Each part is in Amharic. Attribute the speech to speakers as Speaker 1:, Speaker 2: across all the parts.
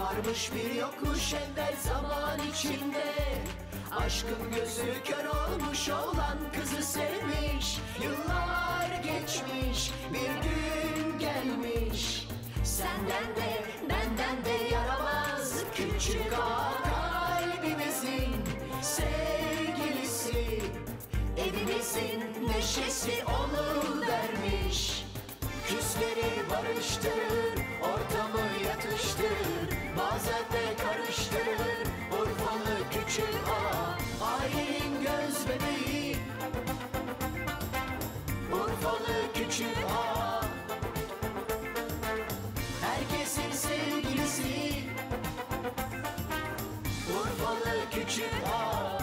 Speaker 1: Varmış bir yokmuş evvel zaman içinde Aşkın gözü kör olmuş olan kızı sevmiş Yıllar geçmiş bir gün gelmiş Senden de benden de yaramaz Küçük ağa kalbimizin sevgilisi Evimizin neşesi onu vermiş Küsleri barıştırır, ortamı yatıştırır Bazen de karıştırır, Urfalı küçük ağa Ailenin göz bebeği Urfalı küçük ağa Herkesin sevgilisi Urfalı küçük ağa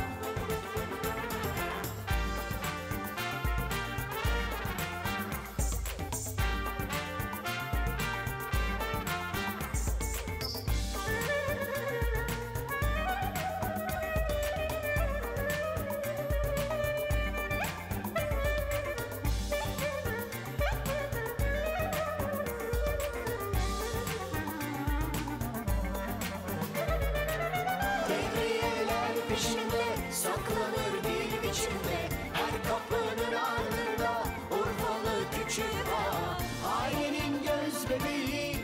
Speaker 1: Devriyeler peşinde saklanır bir biçimde Her kapının ardında Urfalı küçük ağa Ailenin göz bebeği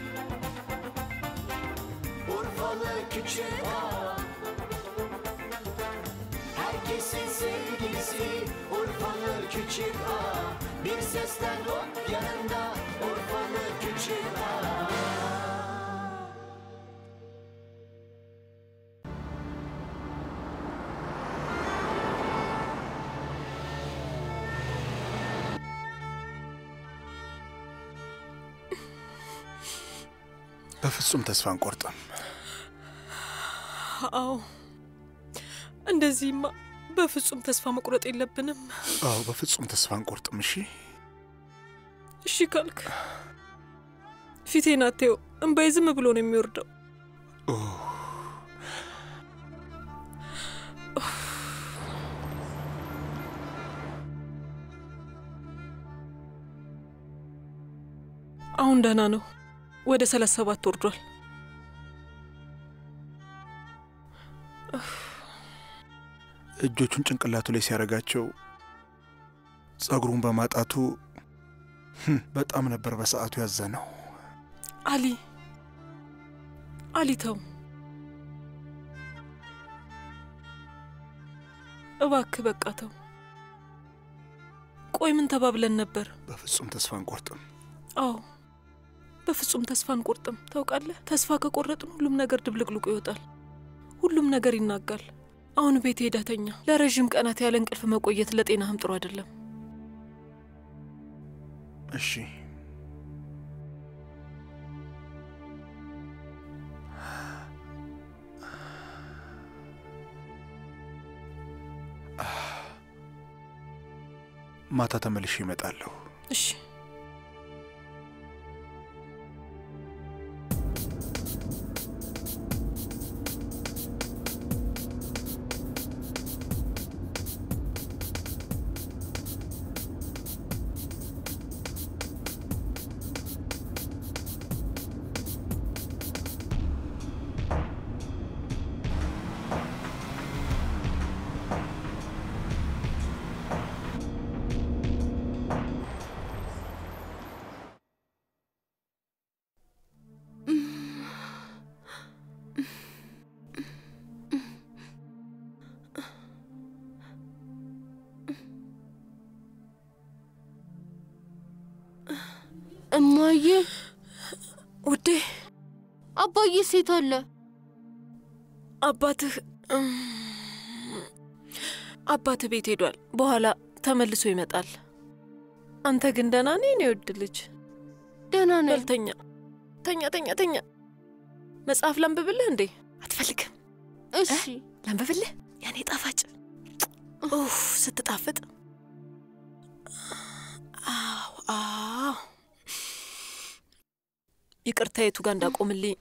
Speaker 1: Urfalı küçük ağa Herkesin sevgilisi Urfalı küçük ağa Bir sesten hop yanında Urfalı küçük ağa
Speaker 2: በፍጹም ተስፋ አንቆርጥም።
Speaker 3: አዎ እንደዚህማ በፍጹም ተስፋ መቁረጥ የለብንም።
Speaker 2: አዎ በፍጹም ተስፋ አንቆርጥም። እሺ
Speaker 3: እሺ ካልክ ፊቴን አትየው፣ እምባዬ ዝም ብሎ ነው የሚወርደው።
Speaker 2: ኦ፣
Speaker 3: አሁን ደህና ነው። ወደ ሰላሳ ሰባት ወርዷል።
Speaker 2: እጆቹን ጭንቅላቱ ላይ ሲያደርጋቸው ጸጉሩን በማጣቱ ህም፣ በጣም ነበር በሰዓቱ ያዘነው።
Speaker 3: አሊ አሊ ተው እባክህ፣ በቃ ተው። ቆይ ምን ተባብለን ነበር?
Speaker 2: በፍጹም ተስፋ አንቆርጥም።
Speaker 3: አዎ በፍጹም ተስፋ አንቆርጥም። ታውቃለህ፣ ተስፋ ከቆረጥን ሁሉም ነገር ድብልቅልቁ ይወጣል፣ ሁሉም ነገር ይናጋል። አሁን ቤት ሄደህ ተኛ። ለረዥም ቀናት ያለ እንቅልፍ መቆየት ለጤናህም ጥሩ አይደለም።
Speaker 2: እሺ ማታ ተመልሼ እመጣለሁ።
Speaker 3: እሺ
Speaker 4: እማዬ፣
Speaker 3: ውዴ፣
Speaker 4: አባዬ ሴት አለ።
Speaker 3: አባትህ እም፣ አባትህ ቤት ሄዷል። በኋላ ተመልሶ ይመጣል። አንተ ግን ደህና ነህ? የኔ ውድ ልጅ
Speaker 4: ደህና ነኝ።
Speaker 3: በል ተኛ፣ ተኛ፣ ተኛ፣ ተኛ። መጽሐፍ ላንብብልህ እንዴ? አትፈልግም?
Speaker 4: እሺ
Speaker 3: ላንብብልህ? ያኔ ጣፋጭ ኡፍ ስትጣፍጥ። አዎ አዎ። ይቅርታ የቱ ጋር እንዳቆምልኝ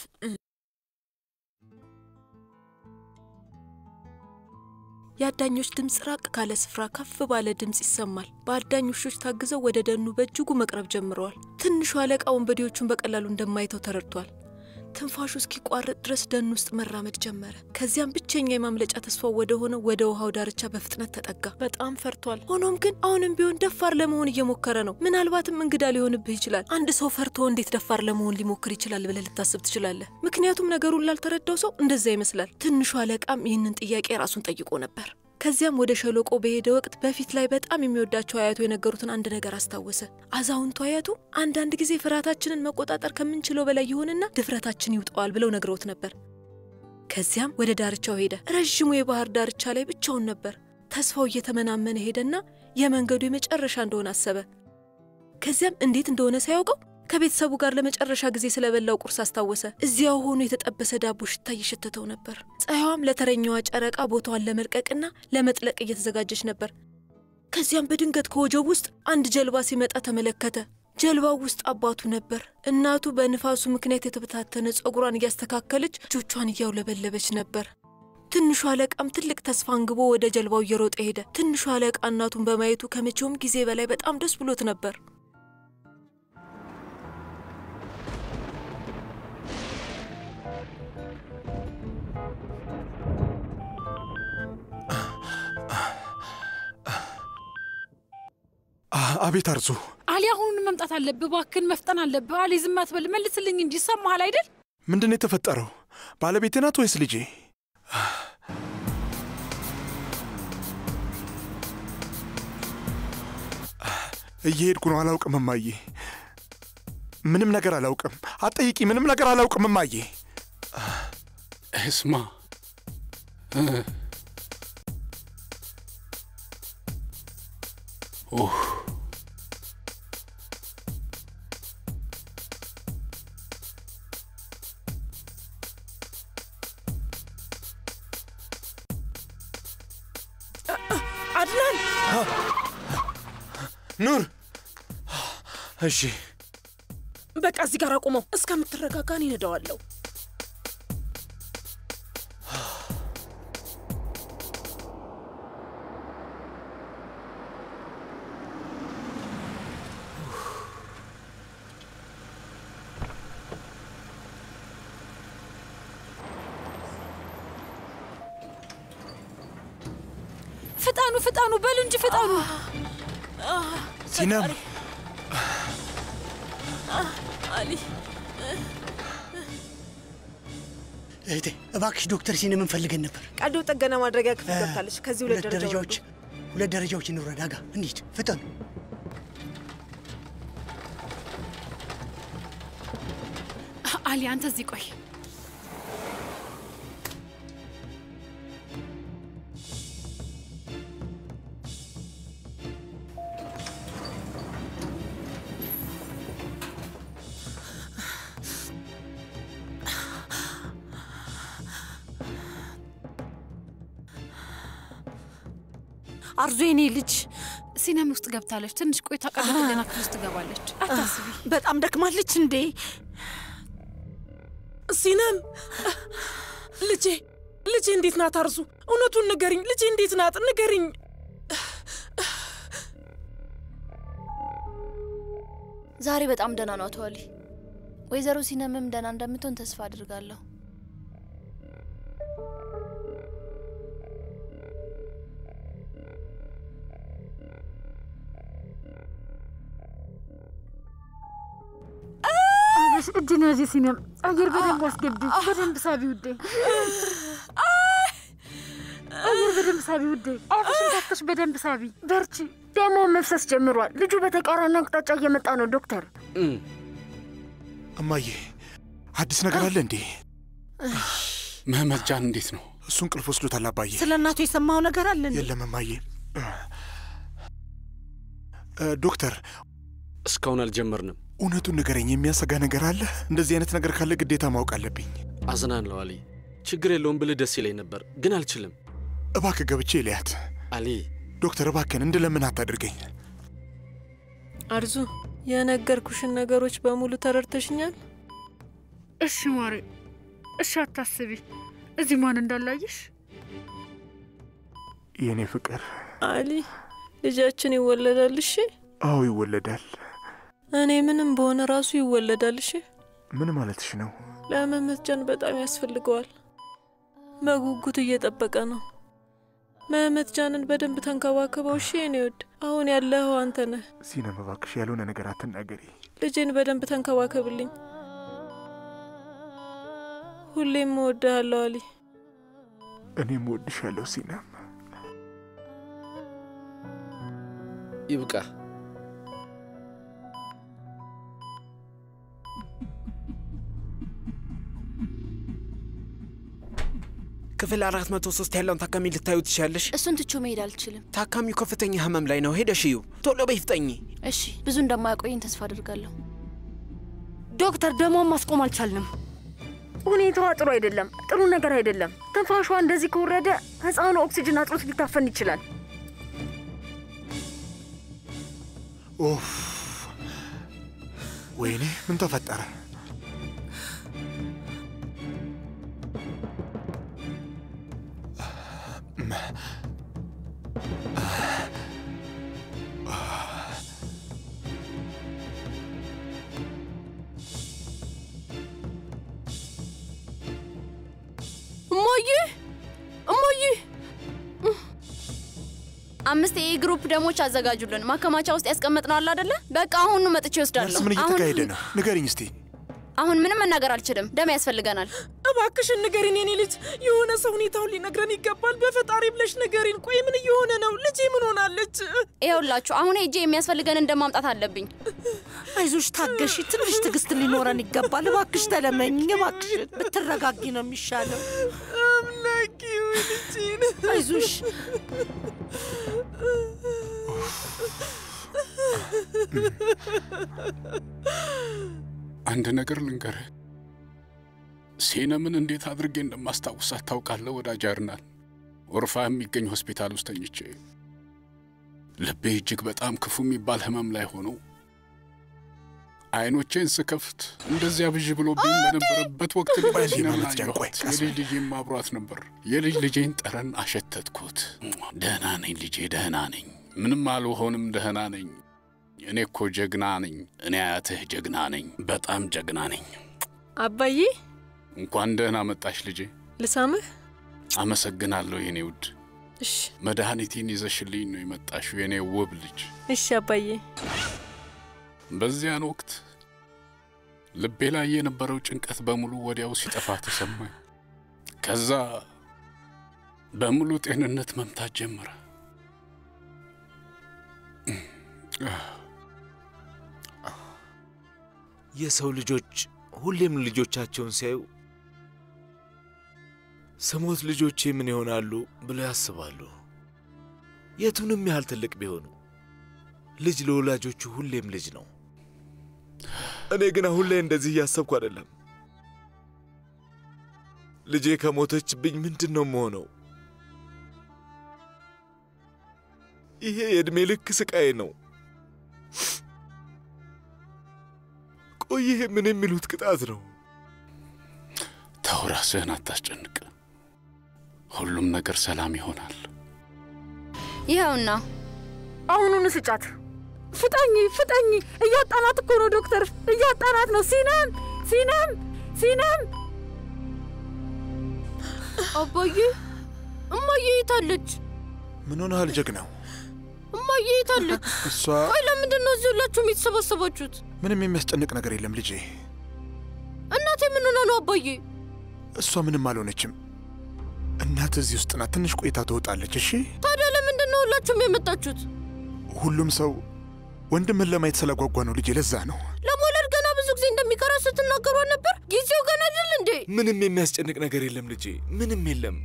Speaker 3: የአዳኞች ድምፅ ራቅ ካለ ስፍራ ከፍ ባለ ድምፅ ይሰማል። በአዳኝ ውሾች ታግዘው ወደ ደኑ በእጅጉ መቅረብ ጀምረዋል። ትንሹ አለቃ ወንበዴዎቹን በቀላሉ እንደማይተው ተረድቷል። ትንፋሹ እስኪቋረጥ ድረስ ደን ውስጥ መራመድ ጀመረ። ከዚያም ብቸኛ የማምለጫ ተስፋው ወደ ሆነው ወደ ውሃው ዳርቻ በፍጥነት ተጠጋ። በጣም ፈርቷል። ሆኖም ግን አሁንም ቢሆን ደፋር ለመሆን እየሞከረ ነው። ምናልባትም እንግዳ ሊሆንብህ ይችላል። አንድ ሰው ፈርቶ እንዴት ደፋር ለመሆን ሊሞክር ይችላል ብለህ ልታስብ ትችላለህ። ምክንያቱም ነገሩን ላልተረዳው ሰው እንደዛ ይመስላል። ትንሹ አለቃም ይህንን ጥያቄ ራሱን ጠይቆ ነበር። ከዚያም ወደ ሸለቆ በሄደ ወቅት በፊት ላይ በጣም የሚወዳቸው አያቱ የነገሩትን አንድ ነገር አስታወሰ። አዛውንቱ አያቱ አንዳንድ ጊዜ ፍርሃታችንን መቆጣጠር ከምንችለው በላይ ይሆንና ድፍረታችን ይውጠዋል ብለው ነግረውት ነበር። ከዚያም ወደ ዳርቻው ሄደ። ረዥሙ የባህር ዳርቻ ላይ ብቻውን ነበር። ተስፋው እየተመናመነ ሄደና የመንገዱ የመጨረሻ እንደሆነ አሰበ። ከዚያም እንዴት እንደሆነ ሳያውቀው ከቤተሰቡ ጋር ለመጨረሻ ጊዜ ስለበላው ቁርስ አስታወሰ። እዚያው ሆኖ የተጠበሰ ዳቦ ሽታ እየሸተተው ነበር። ፀሐይዋም ለተረኛዋ ጨረቃ ቦታዋን ለመልቀቅና ለመጥለቅ እየተዘጋጀች ነበር። ከዚያም በድንገት ከወጀብ ውስጥ አንድ ጀልባ ሲመጣ ተመለከተ። ጀልባው ውስጥ አባቱ ነበር። እናቱ በንፋሱ ምክንያት የተበታተነ ፀጉሯን እያስተካከለች እጆቿን እያውለበለበች ነበር። ትንሹ አለቃም ትልቅ ተስፋ አንግቦ ወደ ጀልባው እየሮጠ ሄደ። ትንሹ አለቃ እናቱን በማየቱ ከመቼውም ጊዜ በላይ በጣም ደስ ብሎት ነበር።
Speaker 2: አ- አቤት አርዙ፣
Speaker 5: አሊ አሁኑን መምጣት አለብህ። እባክህን መፍጠን አለብህ። አሊ ዝም አትበል፣ መልስልኝ እንጂ ይሰማሃል አይደል?
Speaker 2: ምንድን ነው የተፈጠረው? ባለቤቴ ናት ወይስ ልጄ? እየሄድኩ ነው። አላውቅም እማዬ፣ ምንም ነገር አላውቅም። አትጠይቂ፣ ምንም ነገር አላውቅም እማዬ።
Speaker 6: እስማ እ፣ ኡህ፣
Speaker 3: አድናን
Speaker 2: ኑር፣ እሺ
Speaker 3: በቃ እዚህ ጋር አቁመው። እስከምትረጋጋን ይነዳዋለሁ።
Speaker 5: ፍጠኑ፣ ፍጠኑ፣ በሉ እንጂ ፍጠኑ።
Speaker 2: ሲነም
Speaker 3: አሊ
Speaker 7: እህቴ እባክሽ ዶክተር ሲነምን ፈልገን ነበር።
Speaker 8: ቀዶ ጥገና ማድረጊያ ክፍል ገብታለች። ከዚህ ሁለት
Speaker 7: ሁለት
Speaker 8: ደረጃ
Speaker 7: ደረጃዎች
Speaker 8: ወረዱ።
Speaker 7: ሁለት ደረጃዎች እንውረድ። አጋ እንሂድ፣ ፍጠኑ።
Speaker 5: አሊ አንተ እዚህ ቆይ።
Speaker 3: አርዙ የኔ ልጅ
Speaker 5: ሲነም ውስጥ ገብታለች። ትንሽ ቆይታ ቀዶ ጥገና ክፍል ውስጥ ትገባለች። አታስቢ።
Speaker 3: በጣም ደክማለች እንዴ? ሲነም ልጄ ልጄ እንዴት ናት? አርዙ እውነቱን ንገሪኝ። ልጄ እንዴት ናት? ንገሪኝ።
Speaker 9: ዛሬ በጣም ደህና ነው አቶ አሊ። ወይዘሮ ሲነምም ደህና እንደምትሆን ተስፋ አድርጋለሁ።
Speaker 5: እጅን ያዥ ሲነም። አየር በደንብ አስገቢ። በደንብ ሳቢ ውዴ። አየር በደንብ ሳቢ ውዴ። አፍሽን ከፍተሽ በደንብ ሳቢ። በርቺ። ደግሞ መፍሰስ ጀምሯል። ልጁ በተቃራኒ አቅጣጫ እየመጣ ነው ዶክተር።
Speaker 6: እም፣
Speaker 2: እማዬ፣ አዲስ ነገር አለ እንዴ?
Speaker 6: መህመት ጃን እንዴት ነው?
Speaker 2: እሱ እንቅልፍ ወስዶታል አባዬ።
Speaker 8: ስለ እናቱ የሰማው ነገር አለ እንዴ?
Speaker 2: የለም እማዬ። እ፣ ዶክተር
Speaker 10: እስካሁን አልጀመርንም።
Speaker 2: እውነቱን ንገረኝ፣ የሚያሰጋ ነገር አለ? እንደዚህ አይነት ነገር ካለ ግዴታ ማወቅ አለብኝ።
Speaker 10: አዝናለሁ አሊ። ችግር የለውም ብልህ ደስ ይለኝ ነበር፣ ግን አልችልም።
Speaker 2: እባክህ ገብቼ ልያት።
Speaker 10: አሊ
Speaker 2: ዶክተር እባክህን እንድለምን አታድርገኝ።
Speaker 3: አርዙ የነገርኩሽን ነገሮች በሙሉ ተረድተሽኛል?
Speaker 5: እሺ ማሬ፣ እሺ አታስቢ። እዚህ ማን እንዳላየሽ
Speaker 2: የእኔ ፍቅር።
Speaker 3: አሊ ልጃችን ይወለዳል። እሺ
Speaker 2: አዎ ይወለዳል።
Speaker 3: እኔ ምንም በሆነ ራሱ ይወለዳል። እሺ
Speaker 2: ምን ማለትሽ ነው?
Speaker 3: ለመመት ጃን በጣም ያስፈልገዋል። በጉጉት እየጠበቀ ነው። መህመት ጃንን በደንብ ተንከባከበው። እሺ የኔ ውድ፣ አሁን ያለኸው አንተ ነህ።
Speaker 2: ሲነም እባክሽ ያልሆነ ነገር አትናገሪ።
Speaker 3: ልጄን በደንብ ተንከባከብልኝ። ሁሌም እወድሃለሁ አሊ።
Speaker 2: እኔም እወድሻለሁ ሲነም።
Speaker 10: ይብቃ።
Speaker 11: ክፍል አራት መቶ ሶስት ያለውን ታካሚ ልታዩ ትችያለሽ።
Speaker 9: እሱን ትቼው መሄድ አልችልም።
Speaker 11: ታካሚው ከፍተኛ ህመም ላይ ነው። ሄደሽ እዩ። ቶሎ በይ ፍጠኝ።
Speaker 9: እሺ፣ ብዙ እንደማያቆየኝ ተስፋ አድርጋለሁ።
Speaker 5: ዶክተር ደሟን ማስቆም አልቻልንም። ሁኔታዋ ጥሩ አይደለም፣ ጥሩ ነገር አይደለም። ትንፋሿ እንደዚህ ከወረደ ህፃኑ ኦክሲጅን አጥሮት ሊታፈን ይችላል።
Speaker 2: ኡፍ! ወይኔ ምን ተፈጠረ?
Speaker 4: እማዬ እማዬ
Speaker 9: አምስት የኤ ግሩፕ ደሞች አዘጋጁልን። ማከማቻ ውስጥ ያስቀመጥነው አለ አይደለ? በቃ አሁኑ መጥቼ ይወስዳለሁ።
Speaker 2: ምን እየተካሄደ ነው? ንገሪኝ እስቲ።
Speaker 9: አሁን ምንም መናገር አልችልም። ደም ያስፈልገናል።
Speaker 3: እባክሽን ንገሪን የኔ ልጅ። የሆነ ሰው ሁኔታውን ሊነግረን ይገባል። በፈጣሪ ብለሽ ንገሪን። ቆይ ምን እየሆነ ነው? ልጄ ምን ሆናለች?
Speaker 9: ይኸውላችሁ አሁን ሄጄ የሚያስፈልገንን ደም ማምጣት አለብኝ።
Speaker 8: አይዞሽ፣ ታገሺ። ትንሽ ትዕግስት ሊኖረን ይገባል። እባክሽ ተለመኝ፣ እባክሽ ብትረጋጊ ነው የሚሻለው።
Speaker 3: አምላኪ ልጄን
Speaker 8: አይዞሽ።
Speaker 6: አንድ ነገር ልንገርህ፣ ሴነምን እንዴት አድርጌ እንደማስታውሳት ታውቃለህ? ወዳጅ አርናል ወርፋ የሚገኝ ሆስፒታል ውስጥ ተኝቼ ልቤ እጅግ በጣም ክፉ የሚባል ህመም ላይ ሆኖ አይኖቼን ስከፍት እንደዚያ ብዥ ብሎብኝ በነበረበት ወቅት ልጄ
Speaker 2: ቆይ
Speaker 6: ሲነምን
Speaker 2: ማለት ጃን፣ ቆይ
Speaker 6: አየኋት።
Speaker 2: ቀስ
Speaker 6: የልጅ ልጄም አብሯት ነበር። የልጅ ልጄን ጠረን አሸተትኩት። ደህና ነኝ ልጄ፣ ደህና ነኝ። ምንም አልሆንም፣ ደህና ነኝ። እኔ እኮ ጀግና ነኝ። እኔ አያትህ ጀግና ነኝ። በጣም ጀግና ነኝ።
Speaker 3: አባዬ
Speaker 6: እንኳን ደህና መጣሽ ልጄ።
Speaker 3: ልሳምህ?
Speaker 6: አመሰግናለሁ የኔ ውድ።
Speaker 3: እሺ
Speaker 6: መድኃኒቴን ይዘሽልኝ ነው የመጣሽው የኔ ውብ ልጅ።
Speaker 3: እሺ አባዬ።
Speaker 6: በዚያን ወቅት ልቤ ላይ የነበረው ጭንቀት በሙሉ ወዲያው ሲጠፋ ተሰማኝ። ከዛ በሙሉ ጤንነት መምታት ጀመረ።
Speaker 12: የሰው ልጆች ሁሌም ልጆቻቸውን ሲያዩ ስሞት ልጆቼ ምን ይሆናሉ ብለው ያስባሉ። የቱንም ያህል ትልቅ ቢሆኑ ልጅ ለወላጆቹ ሁሌም ልጅ ነው። እኔ ግን አሁን ላይ እንደዚህ እያሰብኩ አይደለም። ልጄ ከሞተችብኝ ምንድን ነው የምሆነው? ይሄ የዕድሜ ልክ ስቃይ ነው። ቆይ ይሄ ምን የሚሉት ቅጣት ነው?
Speaker 6: ተው ራስህን አታስጨንቅ። ሁሉም ነገር ሰላም ይሆናል።
Speaker 9: ይኸውና
Speaker 5: አሁኑኑ ስጫት። ፍጠኝ ፍጠኝ! እያጣናት እኮ ነው ዶክተር፣ እያጣናት ነው። ሲናም ሲናም ሲናም!
Speaker 4: አባዬ እማዬ የታለች?
Speaker 2: ምን ሆነሃል ጀግናው?
Speaker 4: እማዬ የታለች?
Speaker 2: እሷ
Speaker 4: ቆይ ለምንድን ነው እዚህ ሁላችሁም የተሰባሰባችሁት?
Speaker 2: ምንም የሚያስጨንቅ ነገር የለም ልጄ።
Speaker 4: እናቴ ምን ሆና ነው አባዬ?
Speaker 2: እሷ ምንም አልሆነችም። እናት እዚህ ውስጥ ናት። ትንሽ ቆይታ ትወጣለች። እሺ።
Speaker 4: ታዲያ ለምንድን ነው ሁላችሁም የመጣችሁት?
Speaker 2: ሁሉም ሰው ወንድምን ለማየት ስለጓጓ ነው ልጄ። ለዛ ነው።
Speaker 4: ለመውለድ ገና ብዙ ጊዜ እንደሚቀራ ስትናገሩ ነበር። ጊዜው ገና አይደል እንዴ?
Speaker 12: ምንም የሚያስጨንቅ ነገር የለም ልጄ፣ ምንም የለም።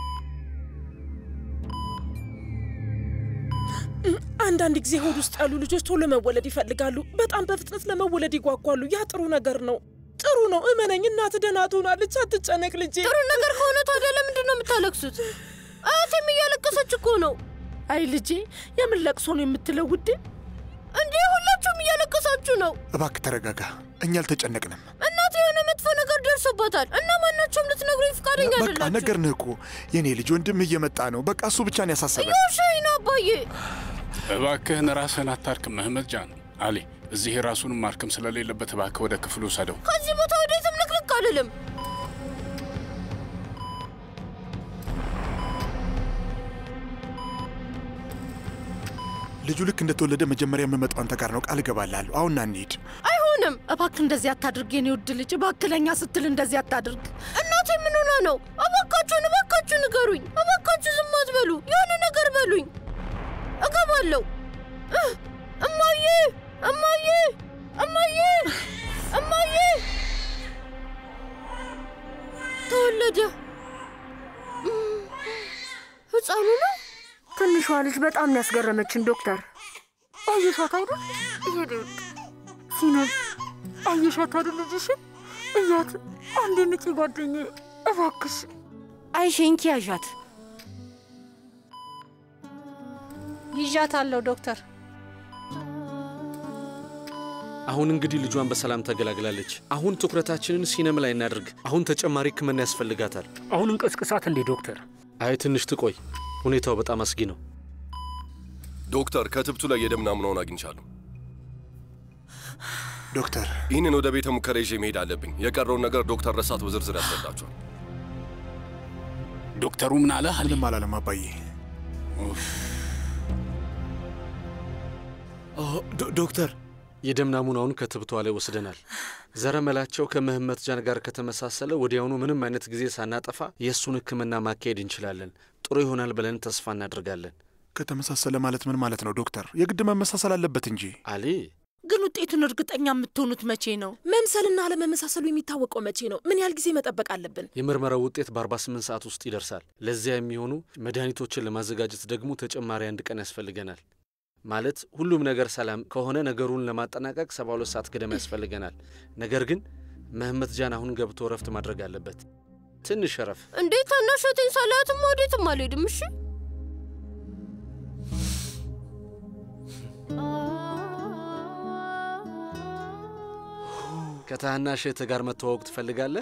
Speaker 3: አንዳንድ ጊዜ ሆድ ውስጥ ያሉ ልጆች ቶሎ መወለድ ይፈልጋሉ። በጣም በፍጥነት ለመወለድ ይጓጓሉ። ያ ጥሩ ነገር ነው። ጥሩ ነው። እመነኝ፣ እናት ደህና ትሆናለች። አትጨነቅ ልጄ።
Speaker 4: ጥሩ ነገር ከሆነ ታዲያ ለምንድን ነው የምታለቅሱት? አያቴም እያለቀሰች እኮ ነው።
Speaker 8: አይ ልጄ፣ የምን ለቅሶ ነው የምትለው ውዴ?
Speaker 4: እንዴ ሁላችሁም እያለቀሳችሁ ነው።
Speaker 2: እባክህ ተረጋጋ። እኛ አልተጨነቅንም።
Speaker 4: እናቴ የሆነ መጥፎ ነገር ደርሶባታል እና ማናቸውም ልትነግሩኝ ፈቃደኛ
Speaker 2: በቃ
Speaker 4: አይደላችሁ።
Speaker 2: ነገርንህ እኮ የኔ ልጅ። ወንድምህ እየመጣ ነው። በቃ እሱ ብቻ ነው ያሳሰበን።
Speaker 4: እየውሸኝ ነው አባዬ።
Speaker 6: እባክህን ራስህን አታርክም መህመት ጃን። አሊ እዚህ ራሱን ማርክም ስለሌለበት እባክህ ወደ ክፍሉ ውሰደው።
Speaker 4: ከዚህ ቦታ ወዴትም ልክልክ አልልም።
Speaker 2: ልጁ ልክ እንደተወለደ መጀመሪያ የምመጣው አንተ ጋር ነው። ቃል እገባልሃለሁ። አሁን ና እንሂድ።
Speaker 4: አይሆንም።
Speaker 8: እባክህ እንደዚህ አታድርግ የኔ ውድ ልጅ፣ እባክህ ለእኛ ስትል እንደዚህ አታድርግ።
Speaker 4: እናቴ ምን ሆና ነው? እባካችሁን፣ እባካችሁ ንገሩኝ። እባካችሁ ዝም አትበሉ። የሆነ ነገር በሉኝ። እገባለሁ። እህ፣ እማዬ፣ እማዬ፣ እማዬ፣ እማዬ ተወለደ። እም፣ ህፃኑ ነው።
Speaker 5: ትንሿ ልጅ በጣም ነው ያስገረመችን ዶክተር። አየሻት አይደል? ይሄድ ሲኖል አየሻት አይደል? ልጅሽን እያት አንዴ ንቂ ጓደኛዬ፣ እባክሽ
Speaker 8: አይሼንኪ ያዣት
Speaker 13: ይዣታለሁ ዶክተር።
Speaker 10: አሁን እንግዲህ ልጇን በሰላም ተገላግላለች። አሁን ትኩረታችንን ሲነም ላይ እናድርግ። አሁን ተጨማሪ ሕክምና ያስፈልጋታል።
Speaker 14: አሁን እንቀስቅሳት እንዴ ዶክተር?
Speaker 10: አይ ትንሽ ትቆይ፣ ሁኔታው በጣም አስጊ ነው።
Speaker 15: ዶክተር ከትብቱ ላይ የደም ናሙናውን አግኝቻለሁ።
Speaker 2: ዶክተር
Speaker 15: ይህንን ወደ ቤተ ሙከራ ይዤ መሄድ አለብኝ። የቀረውን ነገር ዶክተር ረሳት በዝርዝር ያስረዳቸዋል።
Speaker 6: ዶክተሩ ምን አለ?
Speaker 2: ምንም አላለም አባዬ።
Speaker 12: ዶክተር
Speaker 10: የደም ናሙናውን ከትብቷ ላይ ወስደናል። ዘረመላቸው ከምህመት ጃን ጋር ከተመሳሰለ ወዲያውኑ ምንም አይነት ጊዜ ሳናጠፋ የእሱን ሕክምና ማካሄድ እንችላለን። ጥሩ ይሆናል ብለን ተስፋ እናደርጋለን።
Speaker 2: ከተመሳሰለ ማለት ምን ማለት ነው ዶክተር? የግድ መመሳሰል አለበት እንጂ።
Speaker 10: አሊ
Speaker 8: ግን ውጤቱን እርግጠኛ የምትሆኑት መቼ ነው?
Speaker 16: መምሰልና አለመመሳሰሉ የሚታወቀው መቼ ነው? ምን ያህል ጊዜ መጠበቅ አለብን?
Speaker 10: የምርመራው ውጤት በ48 ሰዓት ውስጥ ይደርሳል። ለዚያ የሚሆኑ መድኃኒቶችን ለማዘጋጀት ደግሞ ተጨማሪ አንድ ቀን ያስፈልገናል። ማለት ሁሉም ነገር ሰላም ከሆነ ነገሩን ለማጠናቀቅ 72 ሰዓት ገደማ ያስፈልገናል። ነገር ግን መህመት ጃን አሁን ገብቶ እረፍት ማድረግ አለበት። ትንሽ እረፍ።
Speaker 4: እንዴት ታናሸቴን ሳላያትም ወዴትም አልሄድም። እሺ
Speaker 10: ከታናሽ እህትህ ጋር መተዋወቅ ትፈልጋለህ?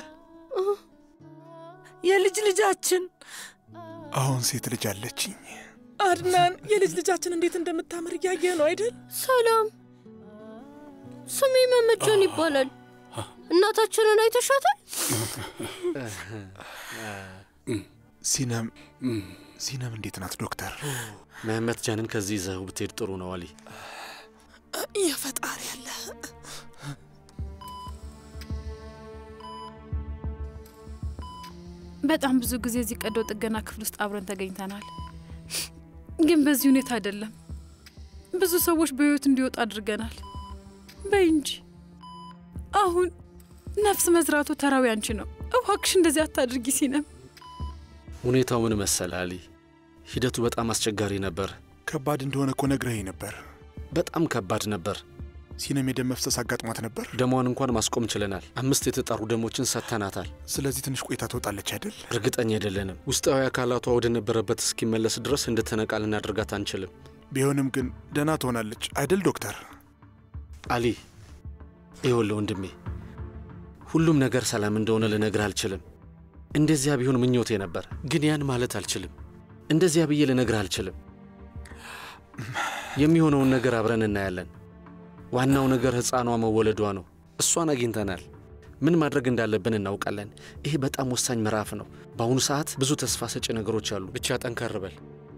Speaker 8: የልጅ ልጃችን
Speaker 2: አሁን ሴት ልጅ አለችኝ።
Speaker 16: አድናን፣ የልጅ ልጃችን እንዴት እንደምታምር እያየህ ነው አይደል?
Speaker 4: ሰላም፣ ስሜ መመቸን ይባላል። እናታችንን አይተሻታል?
Speaker 2: ሲነም ሲነም እንዴት ናት ዶክተር?
Speaker 10: መህመት ጃንን ከዚህ ይዘኸው ብትሄድ ጥሩ ነው አሊ።
Speaker 16: የፈጣሪ ያለ
Speaker 17: በጣም ብዙ ጊዜ እዚህ ቀዶ ጥገና ክፍል ውስጥ አብረን ተገኝተናል። ግን በዚህ ሁኔታ አይደለም። ብዙ ሰዎች በህይወት እንዲወጡ አድርገናል። በይ እንጂ አሁን ነፍስ መዝራቱ ተራዊ አንቺ ነው። እባክሽ እንደዚህ አታድርጊ ሲነም።
Speaker 10: ሁኔታው ምን መሰለ አሊ፣ ሂደቱ በጣም አስቸጋሪ ነበር።
Speaker 2: ከባድ እንደሆነ እኮ ነግረኸኝ ነበር።
Speaker 10: በጣም ከባድ ነበር።
Speaker 2: ሲነም የደም መፍሰስ አጋጥሟት ነበር።
Speaker 10: ደሟን እንኳን ማስቆም ችለናል። አምስት የተጣሩ ደሞችን ሰጥተናታል።
Speaker 2: ስለዚህ ትንሽ ቆይታ ትወጣለች አይደል?
Speaker 10: እርግጠኛ አይደለንም። ውስጣዊ አካላቷ ወደ ነበረበት እስኪመለስ ድረስ እንድትነቃ ልናደርጋት አንችልም።
Speaker 2: ቢሆንም ግን ደህና ትሆናለች አይደል ዶክተር?
Speaker 10: አሊ ይኸውልህ ወንድሜ፣ ሁሉም ነገር ሰላም እንደሆነ ልነግርህ አልችልም። እንደዚያ ቢሆን ምኞቴ ነበር፣ ግን ያን ማለት አልችልም። እንደዚያ ብዬ ልነግርህ አልችልም። የሚሆነውን ነገር አብረን እናያለን። ዋናው ነገር ሕፃኗ መወለዷ ነው። እሷን አግኝተናል። ምን ማድረግ እንዳለብን እናውቃለን። ይሄ በጣም ወሳኝ ምዕራፍ ነው። በአሁኑ ሰዓት ብዙ ተስፋ ሰጪ ነገሮች አሉ። ብቻ ጠንከር በል።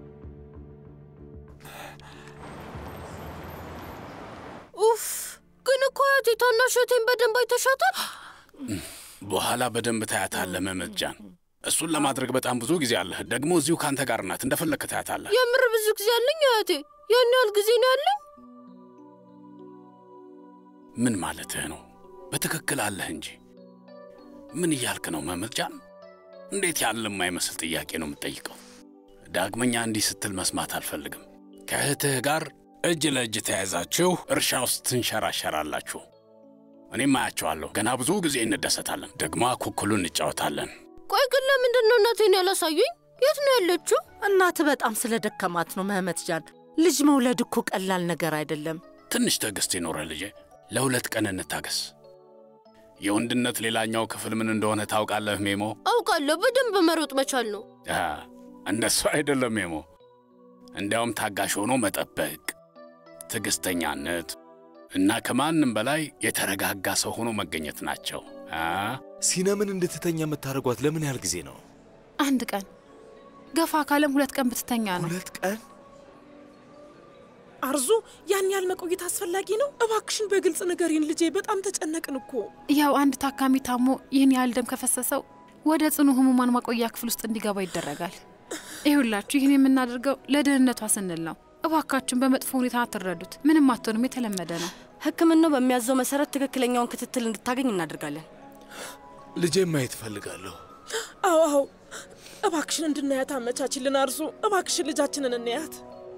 Speaker 4: ኡፍ! ግን እኮ አያቴ ታናሸቴን በደንብ አይተሻታል?
Speaker 6: በኋላ በደንብ ታያታለህ መህመት ጃን። እሱን ለማድረግ በጣም ብዙ ጊዜ አለህ። ደግሞ እዚሁ ከአንተ ጋር ናት። እንደፈለግህ ታያታለህ።
Speaker 4: የምር ብዙ ጊዜ አለኝ አያቴ። ያን ያህል ጊዜ ነው ያለኝ?
Speaker 6: ምን ማለትህ ነው? በትክክል አለህ እንጂ። ምን እያልክ ነው መህመት ጃን? እንዴት ያለ የማይመስል ጥያቄ ነው የምትጠይቀው? ዳግመኛ እንዲህ ስትል መስማት አልፈልግም። ከእህትህ ጋር እጅ ለእጅ ተያይዛችሁ እርሻ ውስጥ ትንሸራሸራላችሁ። እኔም አያቸዋለሁ። ገና ብዙ ጊዜ እንደሰታለን። ደግሞ አኩኩሉ እንጫወታለን።
Speaker 4: ቆይ ግን ለምንድን ነው እናቴን ያላሳዩኝ? የት ነው ያለችው?
Speaker 8: እናት በጣም ስለ ደከማት ነው መህመት ጃን። ልጅ መውለድ እኮ ቀላል ነገር አይደለም።
Speaker 6: ትንሽ ትዕግስት ይኖረ ልጄ። ለሁለት ቀን እንታገስ። የወንድነት ሌላኛው ክፍል ምን እንደሆነ ታውቃለህ ሜሞ?
Speaker 4: አውቃለሁ። በደንብ መሮጥ መቻል ነው።
Speaker 6: አ፣ እንደሱ አይደለም ሜሞ። እንዲያውም ታጋሽ ሆኖ መጠበቅ፣ ትዕግስተኛነት እና ከማንም በላይ የተረጋጋ ሰው ሆኖ መገኘት ናቸው። አ
Speaker 12: ሲነምን እንድትተኛ የምታደርጓት ለምን ያህል ጊዜ ነው?
Speaker 17: አንድ ቀን ገፋ ካለም ሁለት ቀን ብትተኛ ነው።
Speaker 12: ሁለት ቀን
Speaker 16: አርዙ፣ ያን ያህል መቆየት አስፈላጊ ነው? እባክሽን በግልጽ ንገሪን ልጄ፣ በጣም ተጨነቅን እኮ።
Speaker 17: ያው አንድ ታካሚ ታሞ ይህን ያህል ደም ከፈሰሰው ወደ ጽኑ ህሙማን ማቆያ ክፍል ውስጥ እንዲገባ ይደረጋል። ይሁላችሁ ይህን የምናደርገው ለደህንነቷ ስንል ነው። እባካችሁን በመጥፎ ሁኔታ አትረዱት። ምንም አትሆንም፣ የተለመደ ነው።
Speaker 13: ሕክምናው በሚያዘው መሰረት ትክክለኛውን ክትትል እንድታገኝ እናደርጋለን።
Speaker 12: ልጄን ማየት እፈልጋለሁ።
Speaker 16: አዎ አዎ፣ እባክሽን እንድናያት አመቻችልን አርዙ። እባክሽን ልጃችንን እንያት።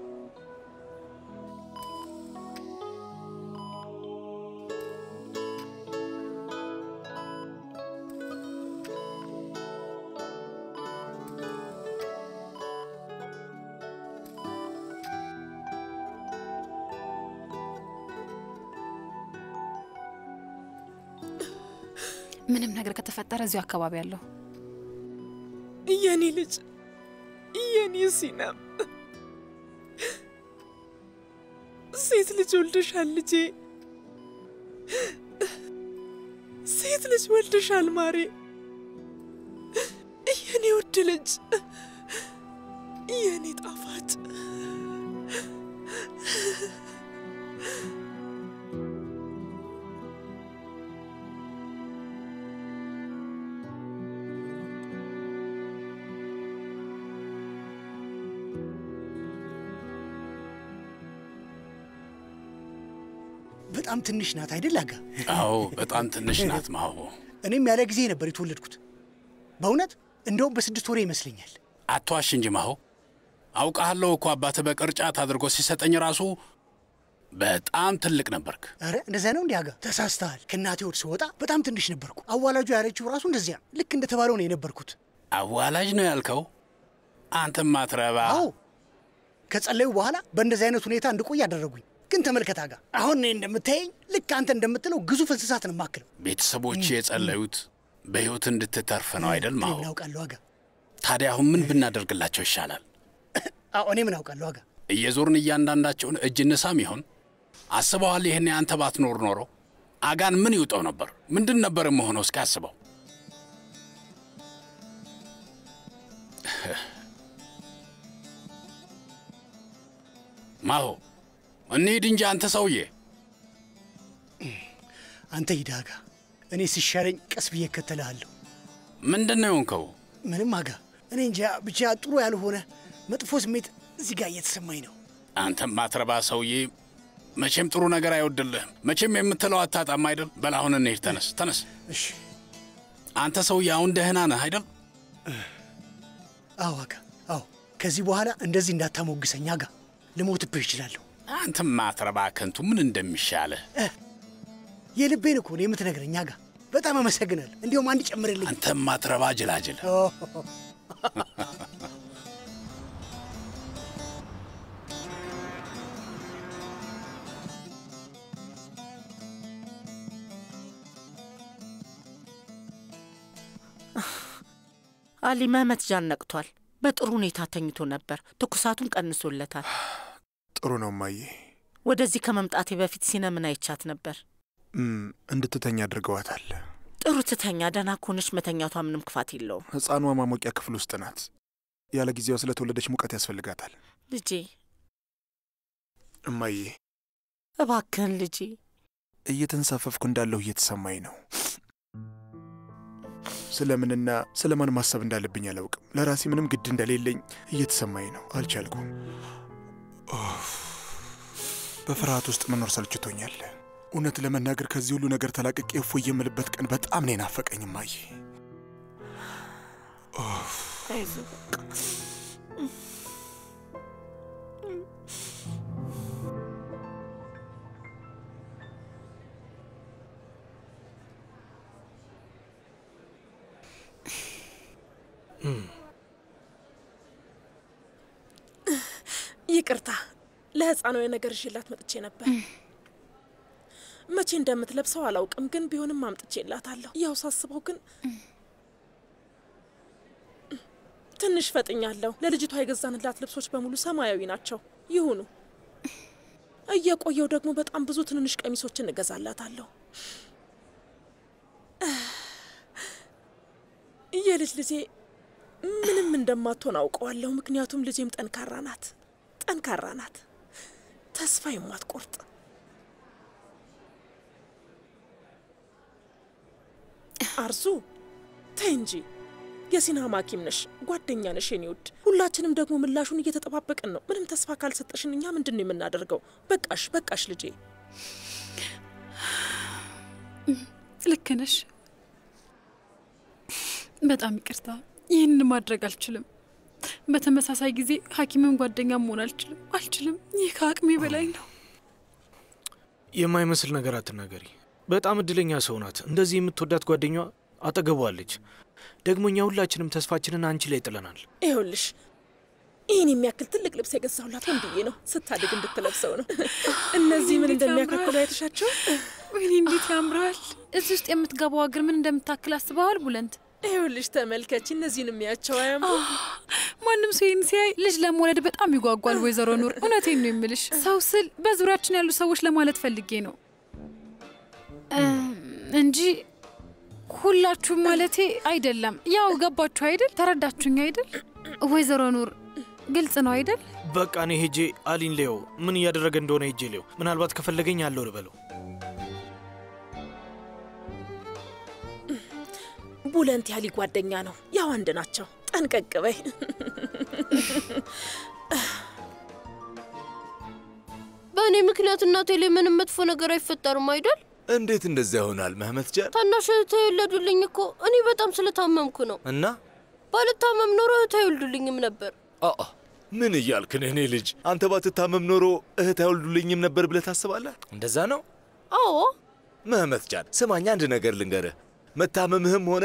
Speaker 17: ምንም ነገር ከተፈጠረ እዚሁ አካባቢ ያለሁ
Speaker 16: የኔ ልጅ የኔ ሲናም ሴት ልጅ ወልደሻል ልጄ፣ ሴት ልጅ ወልደሻል ማሬ፣ የኔ ውድ ልጅ፣ የኔ ጣፋጭ
Speaker 7: በጣም ትንሽ ናት አይደል አጋ?
Speaker 6: አዎ በጣም ትንሽ ናት ማሆ።
Speaker 7: እኔም ያለ ጊዜ ነበር የተወለድኩት። በእውነት እንደውም በስድስት ወሬ ይመስለኛል።
Speaker 6: አትዋሽ እንጂ ማሆ። አውቃለሁ እኮ አባትህ በቅርጫት አድርጎ ሲሰጠኝ ራሱ በጣም ትልቅ ነበርክ።
Speaker 7: አረ እንደዚያ ነው እንዲህ አጋ? ተሳስተሃል። ከእናቴ ወድ ስወጣ በጣም ትንሽ ነበርኩ። አዋላጁ ያለችው ራሱ እንደዚያ ልክ እንደተባለው ነው የነበርኩት።
Speaker 6: አዋላጅ ነው ያልከው? አንተም ማትረባ።
Speaker 7: አዎ ከጸለዩ በኋላ በእንደዚህ አይነት ሁኔታ እንድቆይ አደረጉኝ። ግን ተመልከት አጋ፣ አሁን እኔ እንደምታየኝ ልክ አንተ እንደምትለው ግዙፍ እንስሳት ነው የማክለው።
Speaker 6: ቤተሰቦች የጸለዩት በሕይወት እንድትተርፍ ነው አይደል ማሆ?
Speaker 7: ምን አውቃለሁ አጋ?
Speaker 6: ታዲያ አሁን ምን ብናደርግላቸው ይሻላል?
Speaker 7: አዎ እኔ ምን አውቃለሁ አጋ?
Speaker 6: እየዞርን እያንዳንዳቸውን እጅ እንሳም ይሆን? አስበዋል? ይህን አንተ ባትኖር ኖሮ አጋን ምን ይውጠው ነበር? ምንድን ነበር የምሆነው? እስኪ አስበው። ማሆ እንሂድ እንጂ አንተ ሰውዬ።
Speaker 7: አንተ ሂድ አጋ፣ እኔ ሲሻለኝ ቀስ ብዬ እከተልሃለሁ።
Speaker 6: ምንድን ነው የሆንከው?
Speaker 7: ምንም አጋ፣ እኔ እንጃ ብቻ ጥሩ ያልሆነ መጥፎ ስሜት እዚህ ጋር እየተሰማኝ ነው።
Speaker 6: አንተም ማትረባ ሰውዬ፣ መቼም ጥሩ ነገር አይወድልህም። መቼም የምትለው አታጣም አይደል? በል አሁን እንሂድ። ተነስ ተነስ።
Speaker 7: እሺ።
Speaker 6: አንተ ሰውዬ አሁን ደህና ነህ አይደል?
Speaker 7: አዎ አጋ፣ አዎ። ከዚህ በኋላ እንደዚህ እንዳታሞግሰኝ አጋ፣ ልሞትብህ እችላለሁ።
Speaker 6: አንተም ማትረባ ከንቱ፣ ምን እንደሚሻልህ
Speaker 7: የልቤን እኮ ነው የምትነግረኝ አጋ። በጣም አመሰግናለሁ። እንዲሁም አንድ ጨምርልኝ።
Speaker 6: አንተም ማትረባ ጅላጅል።
Speaker 8: አሊ መህመት ጃን ነቅቷል። በጥሩ ሁኔታ ተኝቶ ነበር። ትኩሳቱን ቀንሶለታል።
Speaker 2: ጥሩ ነው እማዬ።
Speaker 8: ወደዚህ ከመምጣቴ በፊት ሲነምን አይቻት ነበር።
Speaker 2: እም፣ እንድትተኛ አድርገዋታል።
Speaker 8: ጥሩ ትተኛ። ደህና ከሆነች መተኛቷ ምንም ክፋት የለውም።
Speaker 2: ሕፃኗ ማሞቂያ ክፍል ውስጥ ናት። ያለ ጊዜዋ ስለተወለደች ሙቀት ያስፈልጋታል።
Speaker 8: ልጄ
Speaker 2: እማዬ፣
Speaker 8: እባክህን ልጄ።
Speaker 2: እየተንሳፈፍኩ እንዳለሁ እየተሰማኝ ነው። ስለምንና ስለማን ማሰብ እንዳለብኝ አላውቅም። ለራሴ ምንም ግድ እንደሌለኝ እየተሰማኝ ነው። አልቻልኩም። ኦፍ፣ በፍርሃት ውስጥ መኖር ሰልችቶኛል። እውነት ለመናገር ከዚህ ሁሉ ነገር ተላቅቄ እፎይ የምልበት ቀን በጣም ነው የናፈቀኝ እማዬ። ኦፍ፣
Speaker 8: አይዞህ
Speaker 16: ይቅርታ፣ ለህፃናዊ ነገር ይዤላት መጥቼ ነበር። መቼ እንደምትለብሰው አላውቅም፣ ግን ቢሆንም አምጥቼላታለሁ። ያው ሳስበው ግን ትንሽ ፈጥኛለሁ። ለልጅቷ የገዛንላት ልብሶች በሙሉ ሰማያዊ ናቸው። ይሁኑ። እየቆየው ደግሞ በጣም ብዙ ትንንሽ ቀሚሶችን እገዛላታለሁ። የልጅ ልጄ ምንም እንደማትሆን አውቀዋለሁ። ምክንያቱም ልጄም ጠንካራ ናት፣ ጠንካራ ናት፣ ተስፋ የማትቆርጥ አርዙ ተይ እንጂ የሲናማ ሐኪም ነሽ፣ ጓደኛ ነሽ የኔ ውድ። ሁላችንም ደግሞ ምላሹን እየተጠባበቅን ነው። ምንም ተስፋ ካልሰጠሽን እኛ ምንድን ነው የምናደርገው? በቃሽ፣ በቃሽ ልጄ።
Speaker 17: ልክ ነሽ። በጣም ይቅርታ፣ ይህን ማድረግ አልችልም። በተመሳሳይ ጊዜ ሐኪምም ጓደኛ መሆን አልችልም አልችልም። ይህ ከአቅሜ በላይ ነው።
Speaker 11: የማይመስል ነገር አትናገሪ። በጣም እድለኛ ሰው ናት። እንደዚህ የምትወዳት ጓደኛዋ አጠገቧለች። ደግሞ እኛ ሁላችንም ተስፋችንን አንቺ ላይ ጥለናል።
Speaker 16: ይኸውልሽ ይህን የሚያክል ትልቅ ልብስ የገዛሁላት ወንድዬ ነው፣ ስታድግ እንድትለብሰው ነው። እነዚህ ምን እንደሚያካክሉ አይተሻቸው?
Speaker 17: ወይኔ እንዴት ያምራል! እዚህ ውስጥ የምትገባው እግር ምን እንደምታክል አስበዋል ቡለንት?
Speaker 16: ይኸውልሽ ተመልከች፣ እነዚህን የሚያቸው አያምሩ?
Speaker 17: ማንም ሰው ይህን ሲያይ ልጅ ለመውለድ በጣም ይጓጓል። ወይዘሮ ኑር፣ እውነቴን ነው የምልሽ። ሰው ስል በዙሪያችን ያሉ ሰዎች ለማለት ፈልጌ ነው እንጂ ሁላችሁም ማለቴ አይደለም። ያው ገባችሁ አይደል? ተረዳችሁኝ አይደል? ወይዘሮ ኑር ግልጽ ነው አይደል?
Speaker 11: በቃ እኔ ሄጄ አሊን ሌው ምን እያደረገ እንደሆነ ሄጄ ሌው ምናልባት ከፈለገኝ አለው ልበለው።
Speaker 16: ቡለንት ያሊ ጓደኛ ነው፣ ያው አንድ ናቸው። ጠንቀቅ በይ።
Speaker 4: በእኔ ምክንያት እናቴ ላይ ምንም መጥፎ ነገር አይፈጠርም አይደል?
Speaker 12: እንዴት እንደዚያ ይሆናል መህመት ጃን?
Speaker 4: ታናሽ እህቴ የወለዱልኝ እኮ እኔ በጣም ስለታመምኩ ነው።
Speaker 12: እና
Speaker 4: ባልታመም ኖሮ እህቴ አይወልዱልኝም ነበር።
Speaker 12: አአ ምን እያልክ ነው? እኔ ልጅ አንተ ባትታመም ኖሮ እህት አይወልዱልኝም ነበር ብለህ ታስባለህ? እንደዛ ነው?
Speaker 4: አዎ
Speaker 12: መህመት ጃን ስማኝ፣ አንድ ነገር ልንገርህ። መታመምህም ሆነ